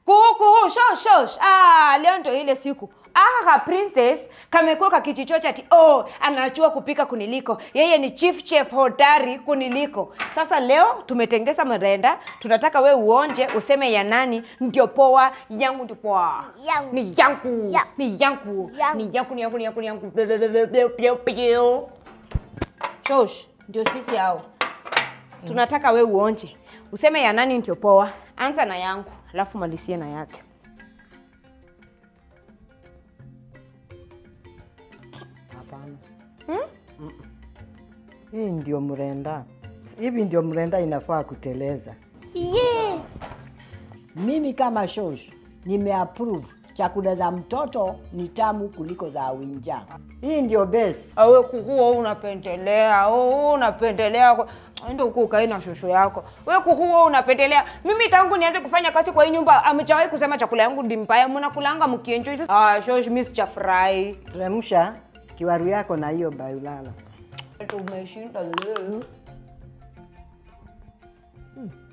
kuhu kuhu shosh shosh ah, leo ndo ile siku aka princess kamekuwa kakichichocha ati oh, anachua kupika kuniliko yeye ni chief chef hodari kuniliko sasa leo tumetengesa mrenda tunataka we uonje useme ya nani ndio poa yangu ndio poa Yangu. ni yangu Ya. ni yangu Yangu. ni yangu ni yangu ni yangu ni yangu Piu, piu, piu, piu. shosh ndio sisi hao tunataka we uonje useme ya nani ndio poa anza na yangu alafu malisie na yake Hapana. Mm. Hii ndio mrenda. Hivi ndio mrenda inafaa kuteleza. Yeah. Mimi kama shosh nimeapprove chakula za mtoto ni tamu kuliko za winja. Hii ndio best. awe kukuo unapendelea oh, unapendelea kwa- enda huku ukae na shosho yako we kukuo unapendelea mimi tangu nianze kufanya kazi kwa hii nyumba amechawahi kusema chakula yangu ndi mbaya mnakulanga mkienjoi ah, shosh mi sichafurahi Teremsha kiwaru yako na hiyo bayulala. tumeshinda leo